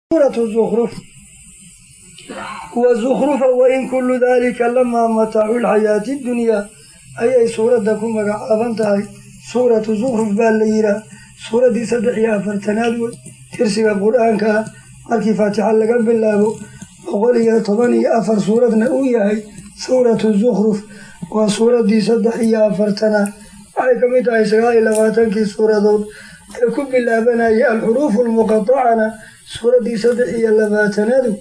suuratu zukruf wa zukhrufa wain kullu daalika lamaa mataacu lxayaati dunyaa ayay suuradda ku magacaaban tahay suuratu zukruf baa la yihaah suuraddii saddex iyo afartanaad wey tirsiga qur-aanka ah markii faatixa laga bilaabo boqol iyo toban iyo afar suuradna uu yahay suuratu zukruf waa suuraddii saddex iyo afartanaad waxay ka mid tahay sagaal iyo labaatankii suuradood ee ku bilaabanayay alxuruufu lmuqatacana suuraddii saddex iyo labaatanaadu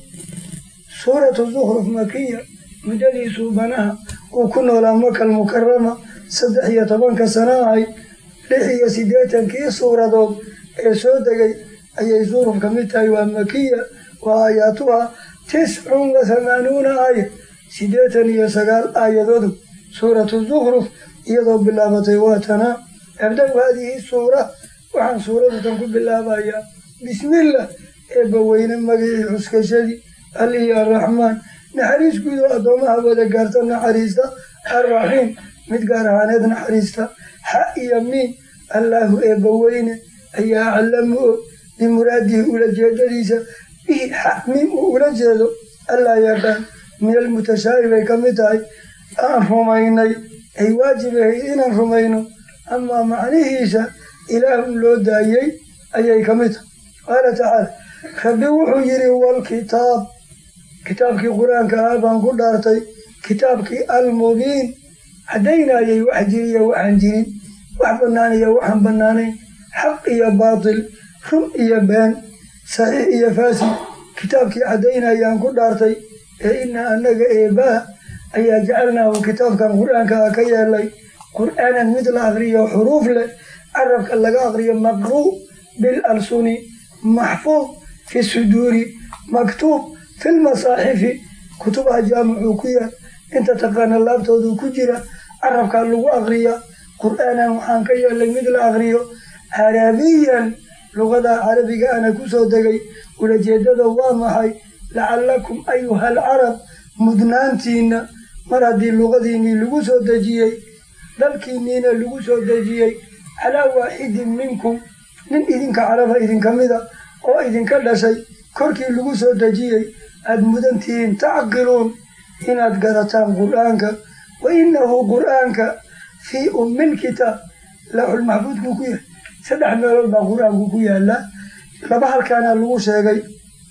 suuratu zukruf makiya muddadii suubanaha uu ku noolaa makal mukarama saddex iyo tobanka sano ahay lix iyo siddeetankii suuradood ee soo degay ayay zukruf ka mid tahay waa makiya waa aayaatuha tiscun wa hamaanuuna aaya siddeetan iyo sagaal aayadoodu suuratu zukruf iyadoo bilaabatay waatanaa abda-u haadihi suura waxaan suuradatan ku bilaabayaa bismillah eebbaweyne magicii xuskashadii alihi arraxmaan naxariis guud oo addoomaha wada gaarta naxariista arraxiim mid gaar ahaaneed naxariista xa iyo miin allaahu eebbaweyne ayaa aclamu og bimuraadihi ulajeedadiisa bihi xa miin uu ula jeedo allaa yaqaan min almutashaahi bay ka mid tahay aan rumaynay ay waajib ahayd inaan rumayno amaa macnihiisa ilaahun loo daayey ayay ka mid tahay qaala tacaala rabbi wuxuu yidhi walkitaab kitaabkii qur-aanka ah baan ku dhaartay kitaabkii almubiin caddaynayay wax jiriyo waxaan jirin wax bannaan iyo waxaan bannaanayn xaq iyo baatil run iyo been saxiix iyo faasid kitaabkii caddaynayaan ku dhaartay ee ina annaga eebbaha ayaa jacalnaahu kitaabkan qur-aanka ah ka yeelay qur'aanan mid la aqriyo xuruuf leh carabka laga aqriyo maqruu bil alsuni maxfuud fi suduuri maktuub fi lmasaaxifi kutubaha jaamicuu ku yaal inta taqaana laabtoodu ku jira carabkaa lagu aqriya qur'aanan waxaan ka yeelay mid la aqriyo carabiyan luqada carabiga ana ku soo degay ulajeedada waa maxay lacallakum ayuha alcarab mudnaantiinna mar haddii luqadiinnii lagu soo dejiyey dalkiinniina lagu soo dejiyey calaa waaxidin minkum nin idinka caraba idinka mida oo idinka dhashay korkii lagu soo dejiyey aada mudantihiin tacqiluun inaad garataan qur'aanka wa innahu qur'aanka fii ummilkitaab laaxul maxfuudkuu ku yahay saddex meelood baa qur-aanku ku yaallaa laba halkaana lagu sheegay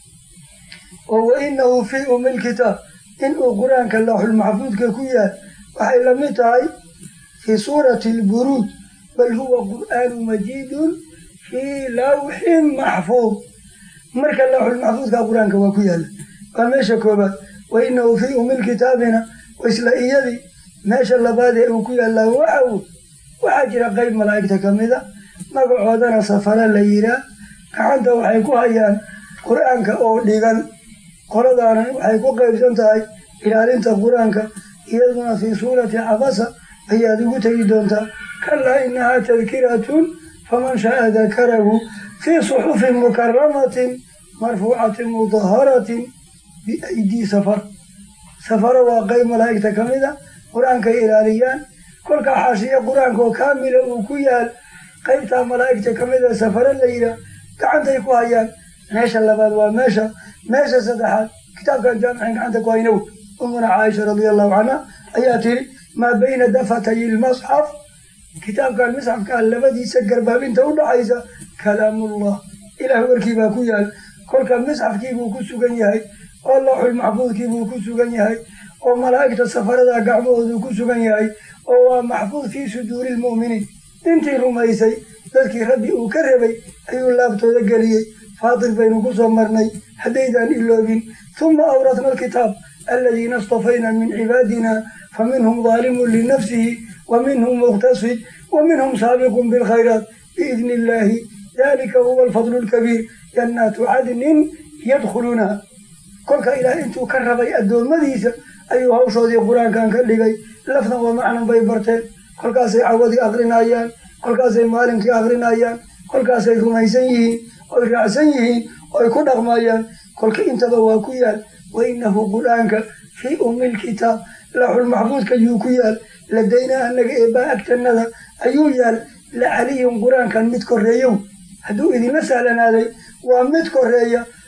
oo wa innahu fii ummilkitaab inuu qur-aanka laaxul maxfuudka ku yahay waxay la mid tahay fii suurati alburuud bal huwa qur'aanu majiidun fii lawxin maxfuud marka lawxul maxfuudka qur-aanka waa ku yaalla waa meesha koobaad wa inahu fii umil kitaabina isla iyadii meesha labaad ee uu ku yaallaa waxaw waxaa jira qeyb malaa'igta ka mida magacoodana safara la yiraa gacanta waxay ku hayaan qur-aanka oo dhigan qoladaana waxay ku qeybsan tahay ilaalinta qur-aanka iyaduna fii suurati cabasa ayaad ugu tegi doontaa kalaa inahaa tadkiratun faman shaaa dakarahu fii suxufin mukaramatin marfuucatin mudaharatin biaydii safar safaro waa qeyb malaa'igta ka mida qur-aankay ilaaliyaan kolka xaashiya qur-aanka oo kaamila uu ku yaal qeybtaa malaa'igta ka mida safaro la yihaa gacantay ku hayaan meesha labaad waa meesha meesha saddexaad kitaabkan jaamicin gacanta ku haynow umuna caaisha radia allahu canha ayaa tiri maa bayna dafatay ilmasxaf kitaabkan misxafkaa labadiisa garbaabinta u dhaxaysa kalaamullah ilaah warkiibaa ku yaal kolka misxafkiibuu ku sugan yahay oo looxul maxfuudkiibuu ku sugan yahay oo malaa'igta safarada gacmahoodu ku sugan yahay oo waa maxfuud fii suduuri lmu'miniin intii rumaysay dadkii rabbi uu ka rabay ayuu laabtooda geliyey faatil baynu ku soo marnay haddaydaan iloobin huma awratna alkitaab aladiina istafayna min cibaadina fa minhum daalimun linafsihi wa minhum muqtasid wa minhum saabiqun bilkhayraat biidni illaahi dalika huwa alfadlu lkabiir jannaatu cadnin yadkhuluunaha kolka ilaah intuu ka rabay addoommadiisa ayuu hawshoodii qur-aankan ka dhigay lafdan wa macnan bay barteen kolkaasay cawadii akrinayaan kolkaasay maalinkii akrinayaan kolkaasay rumaysan yihiin oy raacsan yihiin oy ku dhaqmayaan kolka intaba waa ku yaal wa inahu qur-aanka fii ummil kitaab laaxul maxfuudka yuu ku yaal ladaynaa annaga eebbaa agtannada ayuu yaal la caliyun qur-aankan mid korreeyow hadduu idinla sahlanaaday waa mid koreeya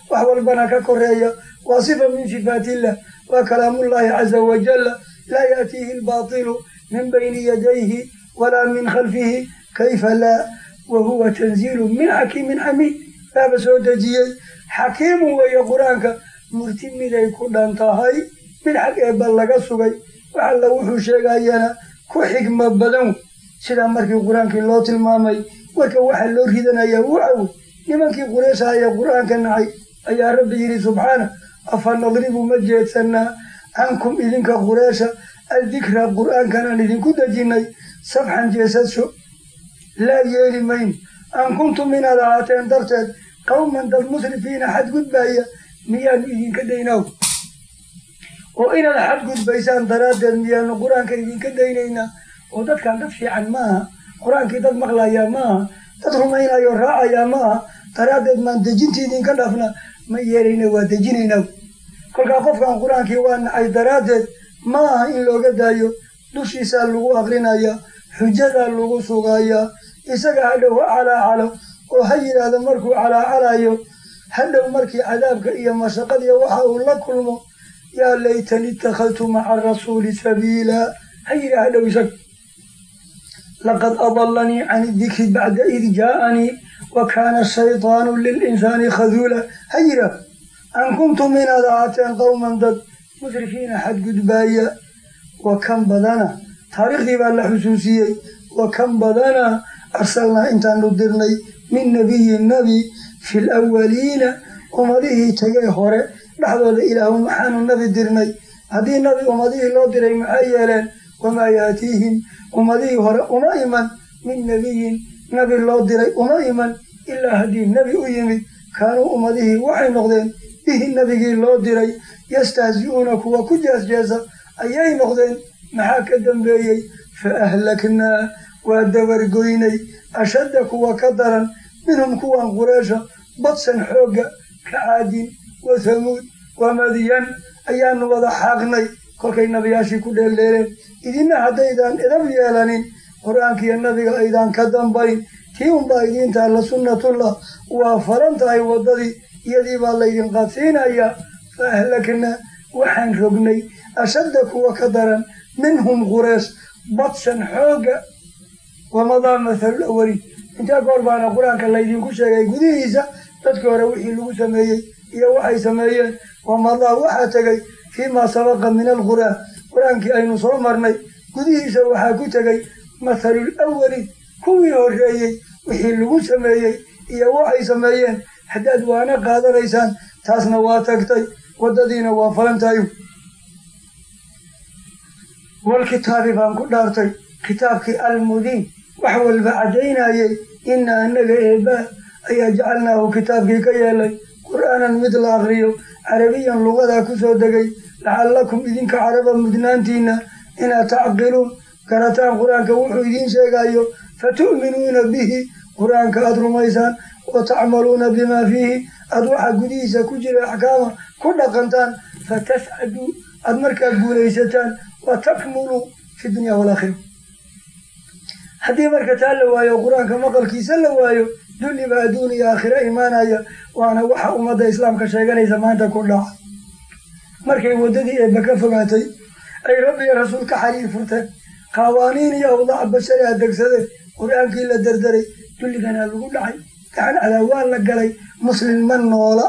wax walbana ka koreeya waa sifa min sifaatillah waa kalaamullaahi caza wajalla laa yaatiihi albaatilu min bayni yadayhi walaa min khalfihi kayfa laa wa huwa tanziilu min xakiimin xamiid baaba soo dejiyey xakiimun weeye qur-aanka murti miday ku dhan tahay mid xag eebba laga sugay wax alla wuxuu sheegayana ku xigmo badan sidaa markii qur-aankii loo tilmaamay warka waxaa loo ridanayaa waxawy nimankii qureysha ee qur-aanka nacay ayaa rabbi yidhi subxaana afa nadribu ma jeedsanaa cankum idinka qureesha addikra qur-aankanaan idinku dejinnay sabxan jeesadsho laa yeeli mayno an kuntum inaad ahaateen darteed qawman dad musrifiina xadgudbaaya miyaanu idinka daynaw oo inaad xadgudbaysaan daraaddeed miyaanu qur-aanka idinka daynaynaa oo dadkan dad fiican ma aha qur-aankii dad maqlayaa ma aha dad rumaynayo raacayaa ma aha daraaddeed maan dejintii idinka dhafna ma yeelayna waa dejinaynaa kolkaa qofkan qur-aankii waa nacay daraaddeed ma aha in looga daayo dushiisaa lagu aqrinayaa xujadaa lagu sugayaa isaga hadhow ha calaacalo oo ha yidhaahdo markuu calaacalayo hadhow markii cadaabka iyo mashaqadiiyo waxa uu la kulmo yaa laytani ittakhadtu maca rasuuli sabiila ha yidhaah hadhow isaga laqad adalanii can idikri bacda id jaa'anii wa kaana shaytaanu lilinsaani khaduula ha yidhaah an kuntum inaad ahaateen qowman dad musrifiina xadgudbaaya wa kan badana taariikhdii baa la xusuusiyey wa kan badana arsalnaa intaanu dirnay min nebiyin nebi fi lawaliina ummadihii tegay hore dhexdooda ilaahu maxaanu nebi dirnay haddii nebi ummadihii loo diray maxay yeeleen wamaa yaatiihim ummadihii hore uma iman min nebiyin nebi loo diray uma iman ilaa haddii nebi u yimid kaanuu ummadihii waxay noqdeen bihi nebigii loo diray yastahzi'uuna kuwa ku jeesjeesa ayay noqdeen maxaa ka dambeeyey fa ahlaknaa waa dabargoynay ashadda kuwa ka daran minhum kuwan qureesha badsan xoogga ka caadin wa hamuud wa madyan ayaanu wada xaaqnay kolkay nabiyaashii ku dheeldheeleen idinna haddaydaan edab yeelanin qur-aankiiyo nabiga aydaan ka dambayn tii unbaa idiin taalla sunnatullah waa faran tahay waddadii iyadii baa laydin qaadsiinayaa fa ahlaknaa waxaan rognay ashadda kuwa ka daran minhum qureesh badsan xoogga wamadaa mathalul awaliin intaa goor baana qur-aanka laydinku sheegay gudihiisa dadkii hore wixii lagu sameeyey iyo waxay sameeyeen wamadaa waxaa tegay fii maa sabaqa min alqur'aan qur-aankii aynu soo marnay gudihiisa waxaa ku tegay mathalul awaliin kuwii horreeyey wixii lagu sameeyey iyo waxay sameeyeen haddaad waana qaadanaysaan taasna waa tagtay waddadiina waa falantahay walkitaabi baan ku dhaartay kitaabkii almudiin wax walba caddaynayey inna annaga eebbaa ayaa jacalnaahu kitaabkii ka yeelay qur'aanan mid la akriyo carabiyan lugadaa ku soo degay lacallakum idinka caraba mudnaantiinna inaad tacqiluun garataan qur-aanka wuxuu idiin sheegayo fatu'minuuna bihi qur-aanka aad rumaysaan wa tacmaluuna bimaa fiihi aad waxa gudihiisa ku jira axkaama ku dhaqantaan fatascaduu aad markaa guulaysataan wa takmuluu fi dunya walaakhira haddii marka taa la waayo qur-aanka maqalkiisa la waayo dulliba adduun iyo aakhiro imaanaya waana waxa ummadda islaamka sheeganaysa maanta ku dhaca markay waddadii eebba ka fogaatay ay rabbi iyo rasuul ka xariir furteen qawaaniin iyo awdaac bashari adegsadeen qur-aankii la derderay dulliganaa lagu dhacay gacan cadaawaan la galay muslim ma noola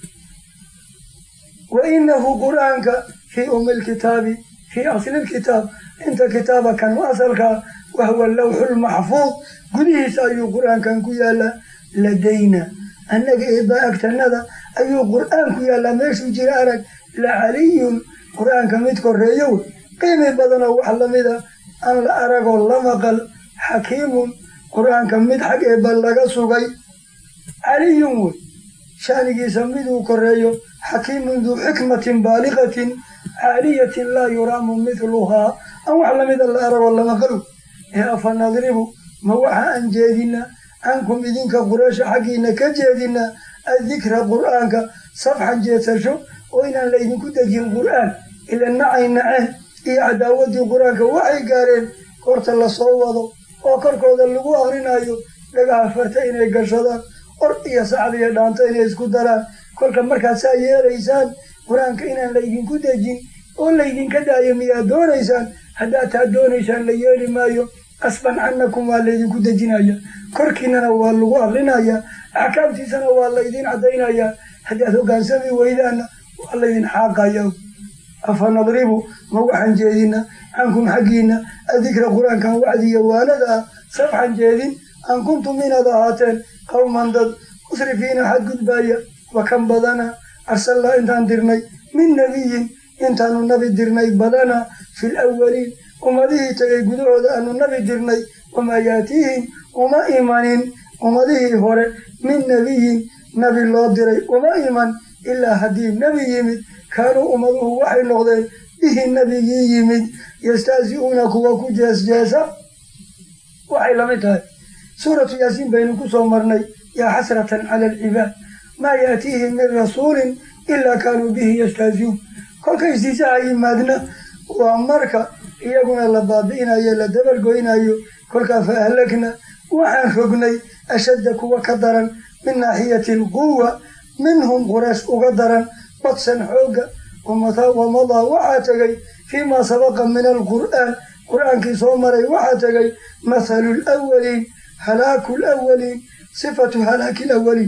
wa inahu qur-aanka fii ummi lkitaabi fii asli lkitaab inta kitaaba kan u asalkaa wahuwa lawxulmaxfuud gudihiisa ayuu qur-aankan ku yaallaa ladayna annaga eebaa agtanada ayuu qur-aan ku yaallaa meeshuu jira arag la caliyun qur-aanka mid koreeyo wey qiimi badanoo wax lamida an la aragoo la maqal xakiimun qur-aanka mid xag eebba laga sugay caliyun wey shanigiisa miduu koreeyo xakiimun duu xikmatin baaliqatin caaliyatin laa yuraamu mithluhaa an wax lamida la aragoo la maqal ee afa nadribu ma waxa aan jeedinaa cankum idinka qureesha xaggiina ka jeedinaa addikra qur'aanka safxan jeedsasho oo inaan laydinku dejin qur'aan ila nacay naceen iyo cadaawaddii qur-aanka waxay gaareen korta lasoo wado oo korkooda lagu akrinayo dhagaha farta inay gashadaan or iyo sacad iyo dhaanta inay isku daraan kolka markaad saa yeelaysaan qur-aanka inaan laydinku dejin oo laydinka daayo miyaad doonaysaan haddaad taa doonaysaan la yeeli maayo qasban cannakum waa laydinku dejinaya korkiinana waa lagu aqrinaya axkaamtiisana waa laydin caddaynaya haddaad hoggaansami weydaanna waa laydin xaaqaya afa nadribu ma waxaan jeedina cankum xaggiina adikra qur-aankan wacdiya waanada ah sabxan jeedin an kuntum inaad ahaateen qowman dad musrifiina xadgudbaaya wa kan badana arsalnaa intaan dirnay min nebiyin intaanu nabi dirnay badana fil awaliin ummadihii tegay gudahooda aanu nabi dirnay wamaa yaatiihim uma imanin ummadihii hore min nebiyin nabi loo diray uma iman ilaa haddii nebi yimid kaanuu ummaduhu waxay noqdeen bihi nebigii yimid yastahzi'uuna kuwa ku jeesjeesa waxay lamid tahay suuratu yaasiin baynu ku soo marnay yaa xasratan cala alcibaad maa yaatiihim min rasuulin ilaa kaanuu bihi yastahzi'uun kolka istiisaha yimaadna waa marka iyaguna la baabi'inayo la dabalgoynayo kolkaa fa ahlagna waxaan rognay ashadda kuwa ka daran min naaxiyati alquwa minhum quraysh uga daran badsan xoogga wamadaa waxaa tegay fii maa sabaqa min alqur'aan qur'aankii soo maray waxaa tegay mathalu lwaliin halaaku lwaliin sifatu halaaki lawaliin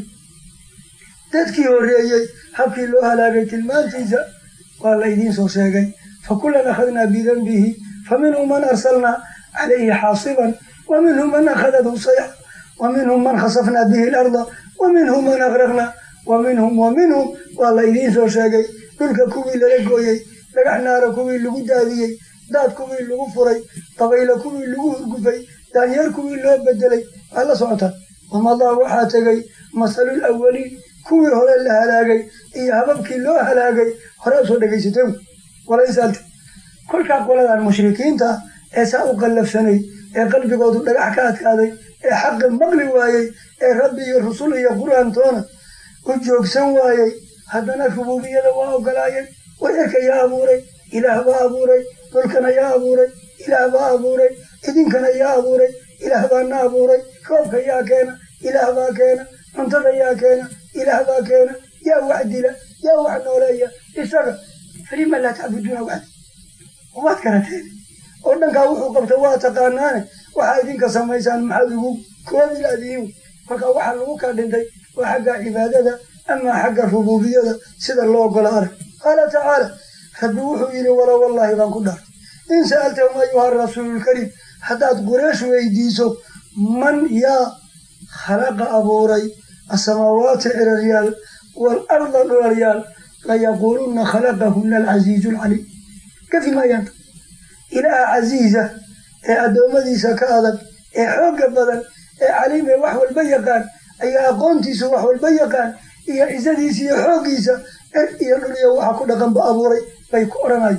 dadkii horreeyey habkii loo halaagay tilmaantiisa waa la idiin soo sheegay fakulan akhadnaa bidanbihi faminhum man arsalnaa calayhi xaasiban wa minhum man akhadathu sayxa wa minhum man khasafnaa bihi larda wa minhum man aqraqnaa wa minhum wa minhum waa la idiin soo sheegay dhulka kuwii lala gooyey dhagax naara kuwii lagu daadiyey daad kuwii lagu furay dabaylo kuwii lagu hurgufay daanyeer kuwii loo bedelay waa la socotaa wamadaa waxaa tegay masalul awaliin kuwii hore la halaagay iyo hababkii loo halaagay hore usoo dhegaysatay walaysaalta kolkaa qoladan mushrikiinta ee saa u qallafsanay ee qalbigoodu dhagax ka adkaaday ee xaqi maqli waayey ee rabbi iyo rusul iyo qur-aantoona u joogsan waayey haddana rubuubiyada waa ogolaayeen wayarka yaa abuuray ilaah baa abuuray dhulkana yaa abuuray ilaah baa abuuray idinkana yaa abuuray ilaah baana abuuray roobka yaa keena ilaah baa keena cuntada yaa keena ilaah baa keena yaa wax dila yaa wax nooleeya isaga falima laa tacbuduuna waxda waad garateen oo dhankaa wuxuu qabta waa taqaanaane waxaa idinka samaysaan maxaad ugu koobi laadiin kolkaa waxaa lagu kaa dhintay waa xagga cibaadada amaa xagga rubuubiyada sida loo ogola arag qaala tacaala rabbi wuxuu yidhi wala wallaahi baan ku dhaartay in sa'altahum ayuha rasuululkariim haddaad qureesh weydiiso man yaa khalaqa abuuray asamaawaati ciraryaal waalarda dhulalyaal layaquulunna khalaqahunna alcasiizu alcaliim kafi maayanta ilaaha casiiza ee addoommadiisa ka adag ee xoogga badan ee caliim ee wax walba yaqaan ayaa aqoontiisu wax walba yaqaan iyo cisadiisa iyo xooggiisa cir iyo dhul iyo waxa ku dhaqanba abuuray bay ku odhanayo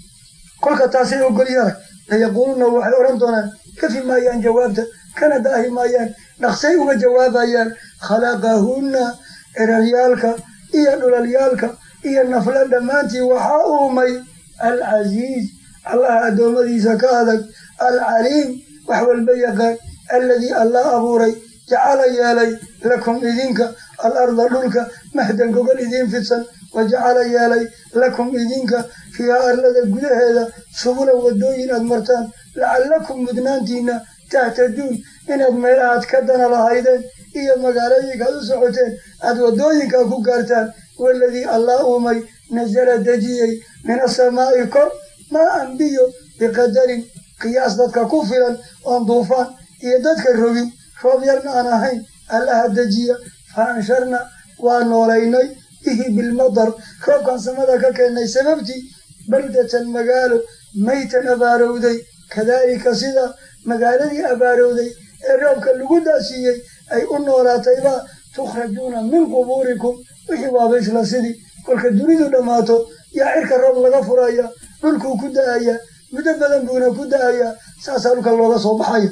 kolka taasay ogolyara layaquuluna waxay odhan doonaan kafi maayaan jawaabta kana daahi maayaan dhaqsay uga jawaabayaan khalaqahunna ciraryaalka iyo dhulalyaalka iyo nafla dhammaantii waxaa uumay alcasiiz allaha addoommadiisa ka adag alcaliim wax walba yaqaan alladii allah abuuray jacala yeelay lakum idinka alarda dhulka mahdan gogol idiin fidsan wa jacala yeelay lakum idinka fiihaa arlada gudaheeda subulan waddooyin aad martaan lacallakum mudnaantiinna tahtaduun inaad meelahaad ka dana lahaydeen iyo magaalooyinka aad u socoteen aad waddooyinkaa ku gaartaan waladii allah uumay nasala dejiyey min asamaa'i kor maa an biyo biqadarin qiyaas dadka ku filan oon duufaan iyo dadka rogin roob yarna aan ahayn allaha dejiya fa ansharna waa noolaynay bihi bilmadar roobkan samada ka keennay sababtii baldatan magaalo maytan abaarowday kadaalika sida magaaladii abaarowday ee roobka lagu daasiiyey ay u noolaatayba tukhrajuuna min qubuurikum wixii waaba isla sidii kolka dunidu dhammaato yaa cirka roob laga furaya dhulkuu ku da'aya muddo badan buuna ku da'ayaa saasaa dhulka looga soo baxaya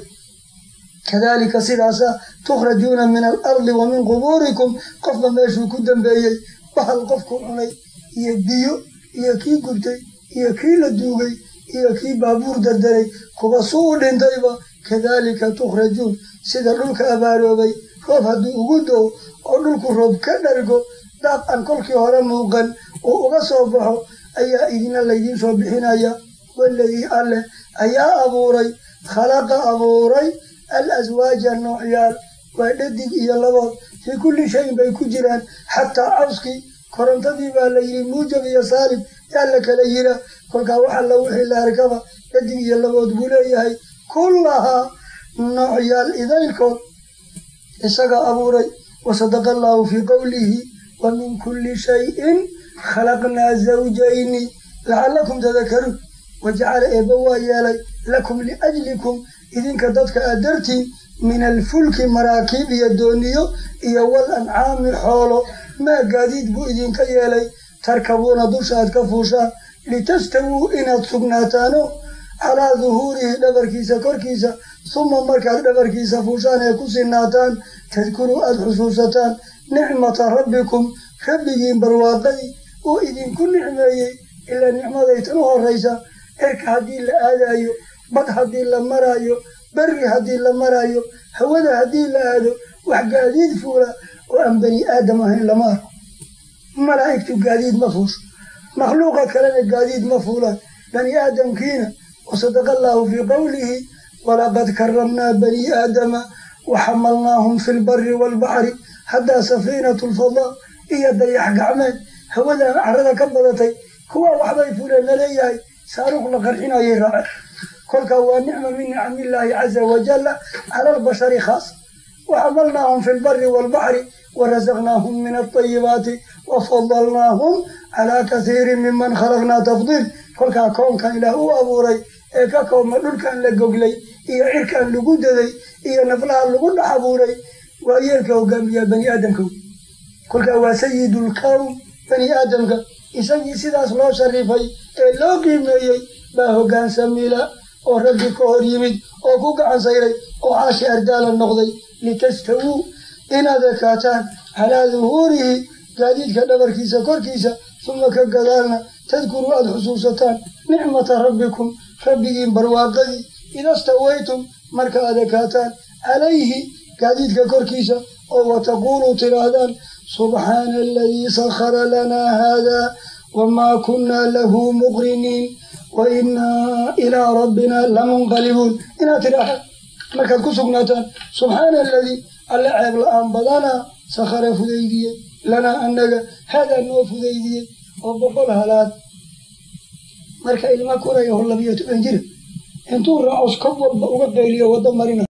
kadaalika sidaasa tukhrajuuna min alardi wa min qubuurikum qofba meeshuu ku dambeeyey bahal qofku cunay iyo biyo iyo kii gubtay iyo kii la duugay iyo kii baabuur dardaray kuwa suu u dhintayba kadaalika tukhrajuun sida dhulka abaaroobay roob hadduu ugu doo oo dhulku roob ka dhargo daaq aan kolkii hore muuqan oo uga soo baxo ayaa idina laydiin soo bixinaya waladii alleh ayaa abuuray khalaqa abuuray al aswaaja noocyaal waa dhadig iyo labood fii kulli shayin bay ku jiraan xataa cawskii korontadii baa la yidhi muujab iyo saalib yaa la kala yira kolkaa waxa la wixii la arkaba dhadig iyo labood buu leeyahay kullahaa noocyaal idaylkood isaga abuuray wasadaqa allaahu fii qowlihi wa min kulli shayin khalaqnaa zawjayni lacallakum tadakaruun wajacala eebba waa yeelay lakum liajlikum idinka dadka aad dartiin min alfulki maraakiib iyo dooniyo iyo wal ancaami xoolo maa gaadiid buu idinka yeelay tarkabuuna dusha aad ka fuushaan litastawuu inaad sugnaataano calaa duhuurihi dhabarkiisa korkiisa suma markaad dhabarkiisa fuushaan ee ku sinaataan tadkuruu aad xusuusataan nicmata rabbikum rabbigiin barwaaqadii uu idinku nicmeeyey ilaa nicmadaytan u horraysa cirka haddii la aadaayo bad haddii la maraayo berri haddii la maraayo hawada haddii la aado wax gaadiid fuula oo aan bani aadam ahayn lama arko malaa'igtu gaadiid ma fuusho makhluuqa kalena gaadiid ma fuulaan bani aadamkiina wasadaqa allaahu fii qowlihi walaqad karamnaa bani aadama waxamalnaahum fi lbari waalbaxri haddaa safiinatu lfadaa iyo dayax gacmeed hawada carada ka badatay kuwa waxbay fuleen laleeyahay saaruuq la qarxinayay raaceen kolkaa waa nicma min nicamillaahi caza wajalla cala albashari khaasa waxamalnaahum fi lbari waalbaxri warasaqnaahum min alطayibaati wafadalnaahum calaa kasiirin miman khalaqnaa tafdiil kolkaa koonkan ilaah u abuuray ee ka koobma dhulkan la goglay iyo cirkan lagu daday iyo naflaha lagu dhex abuuray waa yeelka hogaamiyaa bani aadamka kolkaa waa sayidulkown bani aadamka isagii sidaas loo sharifay ee loo qiimeeyey baa hoggaansamila oo rabbi ka hor yimid oo ku gacan sayray oo caashi ardaala noqday litastawuu inaad ekaataan calaa duhuurihi gaadiidka dhabarkiisa korkiisa suma ka gadaalna tadkuruu aada xusuusataan nicmata rabbikum rabbigiin barwaaqadii idastawaytum marka aad ekaataan calayhi gaadiidka korkiisa oo wataquuluu tidhaahdaan subxaana aladii sakhara lanaa haadaa wamaa kunnaa lahu muqriniin wa innaa ilaa rabbina lamunqalibuun inaad tidhaahdaan markaad ku sugnaataan subxaana aladii alle ceeb la-aan badanaa sakhara fudaydiyey lanaa annaga haadaa noo fudaydiyey oo boqol halaad marka ilma kuraya hor labiyo toban jira intuu raacos kob walba uga qayliyo waddo marina